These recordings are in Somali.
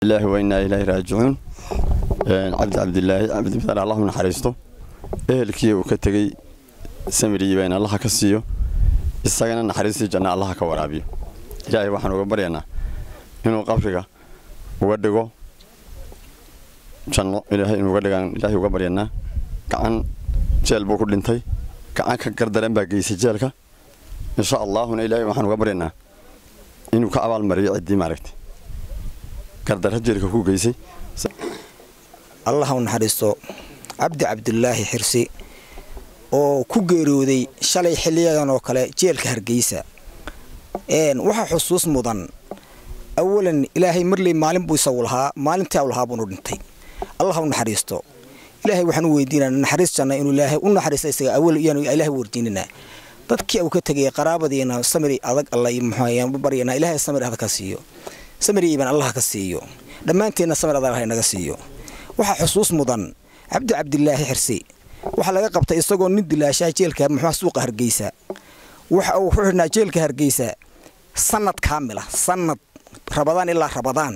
lilaahi wa innaa ilaahi raajicuun cabdi cabdilaahi cabdimitaar allahu naxariisto ehelkii uu ka tegey samiriyiba in allaha ka siiyo isagana naxariistii janna allaha ka waraabiyo ilaahay waxaan uga baryaynaa inuu qabriga uga dhigo janno ilaahay inuu uga dhigaan ilaahay uga baryaynaa gacan jeel buu ku dhintay gacan ka gardaran baa geysay jeelka insha allaahuna ilaahay waxaan uga baryaynaa inuu ka abaalmariyo ciddii maaragtay gardarra jeelka ku geysay allah u naxariisto cabdi cabdulaahi xirsi oo ku geeriyooday shalay xiliyadan oo kale jeelka hargeysa waxaa xusuus mudan awalan ilaahay marley maalin buu isagu lahaa maalintii u lahaa buunu dhintay allah u naxariisto ilaahay waxaan u weydiinana naxariis janna inuu ilaahay u naxariista isaga awal iyaanu ilaahay weydiinana dadkii uu ka tegay qaraabadiina samiri adag alla muxuu baryana ilaahay samir adag ka siiyo samir iiban allah ka siiyo dhammaanteenna samir adag ha naga siiyo waxaa xusuus mudan cabdi cabdilaahi xirsi waxaa laga qabtay isagoo nin dilaashaha jeelka muxuu suuqa hargeysa waxa uu ku xidhnaa jeelka hargeysa sanad kaamila sanad rabadaan ilaa rabadaan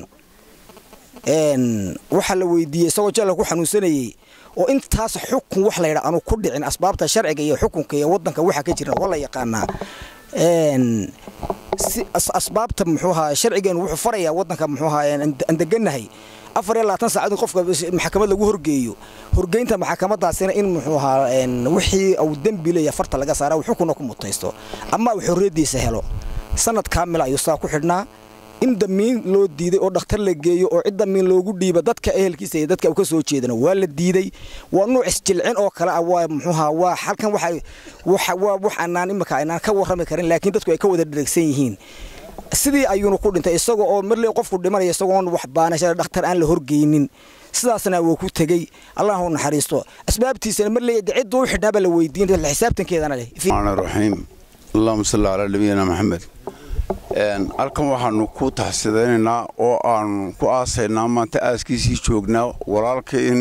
waxaa la weydiiyey isagoo jeelka ku xanuunsanayey oo intaas xukun wax laydha aanu ku dhicin asbaabta sharciga iyo xukunka iyo wadanka waxa ka jira waa la yaqaanaa asbaabta muxuuha sharcigeenu wuxuu farayaa wadanka muxuuha aan deganahay afar iyo labaatan saacad in qofka maxkamad lagu horgeeyo horgeynta maxkamadaasina in muxuu ahaa wixii uu dembi leeya farta laga saara uu xukunna ku mutaysto ama uu xorriyaddiisa helo sanad kaamila ayuu saa ku xidhnaa in damiin loo diiday oo dhakhtar la geeyo oo cid damiin loogu dhiiba dadka ehelkiisa iyo dadka uu ka soo jeedana waa la diiday waa nuuc isjilcin oo kale ah waa muxuuha waa halkan waxa waa wax aanaan imika aynaan ka warrami karin laakiin dadku ay ka wada dheregsan yihiin sidii ayuuna ku dhintay isaga oo marley qofku dhimanaya isagoon wax baanasha dhakhtar aan la horgeynin sidaasna wuu ku tegey allah u naxariisto asbaabtiisana marley ciddu u xidhnaaba la weydiin xisaabtankeedana leh raxiim allahuma salli calaa nabiyina maxamed halkan waxaanu ku taxsidaynaynaa oo aanu ku aasaynaa maanta aaskiisii joognaa walaalka in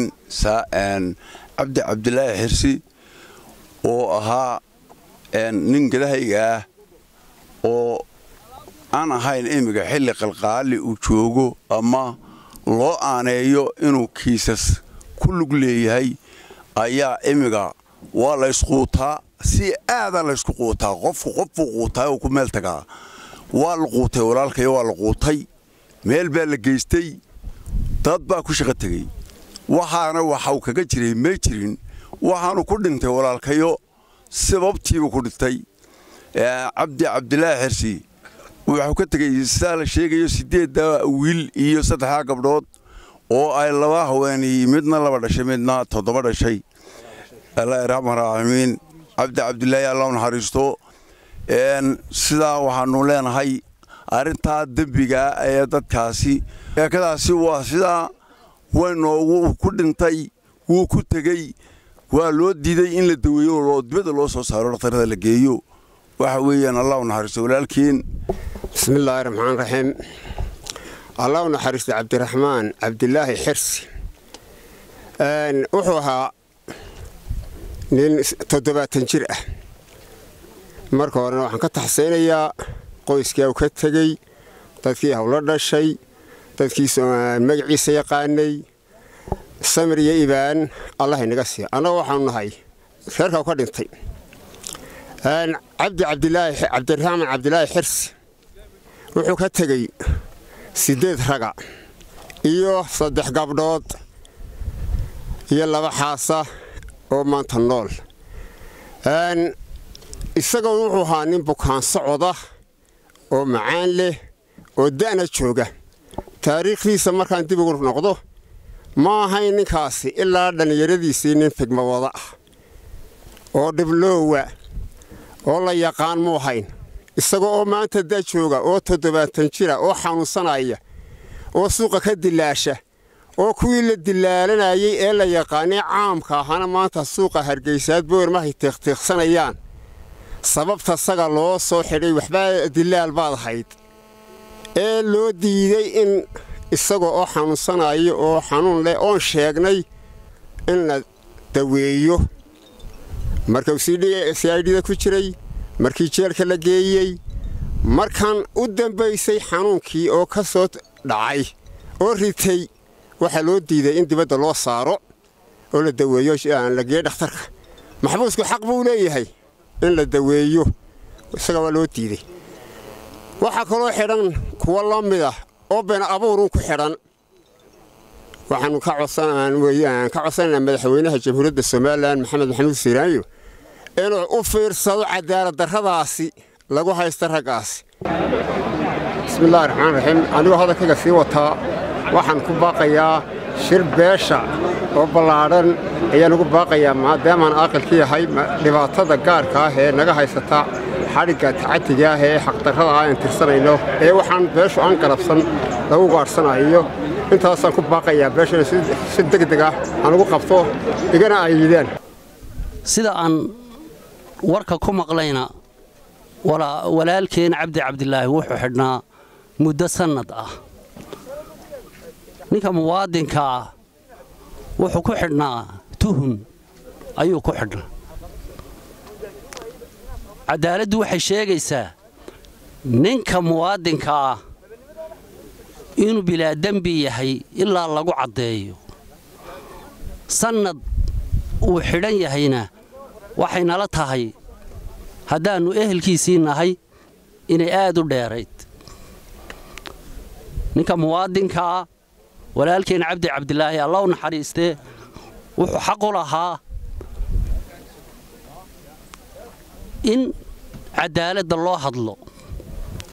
cabdi cabdilaahi xirsi oo ahaa nin gadahayga ah oo aan ahayn imiga xilli qalqaali uu joogo ama loo aaneeyo inuu kiisas ku lug leeyahay ayaa imiga waa la ysquutaa si aadaa laysku quutaa qofku qofbuu quutaa oo ku meel tagaa waa la quutay walaalkayo waa la quutay meel baa la geystay dad baa ku shaqo tegey waxaana waxau kaga jiray may jirin waxaanu ku dhintay walaalkayo sababtiibuu ku dhintay cabdi cabdilaahi xirsi wuxuu ka tegey sidaa la sheegayo siddeedda wiil iyo saddexdaa gabdhood oo ay laba haweenay midna laba dhashay midna toddoba dhashay allah raxman raximiin cabdi cabdilaahi allah u naxariisto sidaa waxaanu leenahay arrintaa dembiga ee dadkaasi eekadaasi waa sidaa waynoogu ku dhintay wuu ku tegey waa loo diiday in la daweeyo oo dibadda loo soo saaro dhakhtarada la geeyo waxa weeyaan allah u naxariisto walaalkiin bismillaahi raxmaan raxiim allah u naxariisto cabdiraxmaan cabdilaahi xirsi wuxuu ahaa nin toddobaatan jir ah marka horena waxaan ka taxsaynayaa qoyskii u ka tegey dadkii hawlo dhashay dadkii magaciisa yaqaanay samir iyo ibaan allah inaga siiya annaga waxaanu nahay reerka u ka dhintay cabdi cabdilaahi cabdiraxmaan cabdilaahi xirsi wuxuu ka tegey siddeed raga iyo saddex gabdhood iyo laba xaasa oo maanta nool isagoo wuxuu ahaa nin bukaan socoda oo macaan leh oo da'na jooga taariikhdiisa markaan dib ugu noqdo ma ahayn ninkaasi ilaa dhallinyaradiisii nin figma wada ah oo dhibloowa oo la yaqaan mu ahayn isagoo oo maanta da jooga oo toddobaatan jira oo xanuunsanaya oo suuqa ka dilaasha oo kuwii la dilaalanayay ee la yaqaanay caamka ahana maanta suuqa hargaysaad boormahay tiiqtiiqsanayaan sababta saga loo soo xidhay waxbaa dilaal baad ahayd ee loo diiday in isagoo oo xanuunsanayo oo xanuun leh oon sheegnay in la daweeyo markuu sidida ku jiray markii jeelka la geeyey markan u dambaysay xanuunkii oo ka soo dhacay oo ritay waxaa loo diiday in dibadda loo saaro oo la daweeyo la geeyo dhakhtarka maxbuusku xaq buu leeyahay in la daweeyo isaga waa loo diiday waxaa kaloo xidhan kuwo la mid ah oo been abuurun ku xidhan waxaannu ka codsanaynaa madaxweynaha jamhuuriyadda somalilan maxamed maxamuud siiraanyo inuu u fiirsado cadaalad darradaasi lagu haysta raggaasi bismillahi raxmaan raxiim anigoo hadalkayga sii wataa waxaan ku baaqayaa shir beesha oo ballaadhan ayaan ugu baaqayaa maadaamaan aqalka yahay dhibaatada gaarka ah ee naga haysata xadhigga tacatiga ah ee xaqdarrada ah aan tirsanayno ee waxaan beeshu aan galabsan lagu gaadhsanayo intaasaan ku baaqayaa beeshana si degdeg ah aan ugu qabto igana ayidaan sida aan warka ku maqlayna walaalkeen cabdi cabdilaahi wuxuu xidhnaa muddo sannad ah ninka muwaadinka ah wuxuu ku xidhnaa tuhun ayuu ku xidhnaa caddaaladdu waxay sheegaysaa ninka muwaadinka ah inuu bilaa dembi yahay ilaa lagu caddeeyo sannad uu xidhan yahayna waxay nala tahay haddaannu ehelkiisii nahay inay aad u dheerayd ninka muwaadinkaa walaalkeen cabdi cabdilaahi alla u naxariistee wuxuu xaq u lahaa in caddaaladda loo hadlo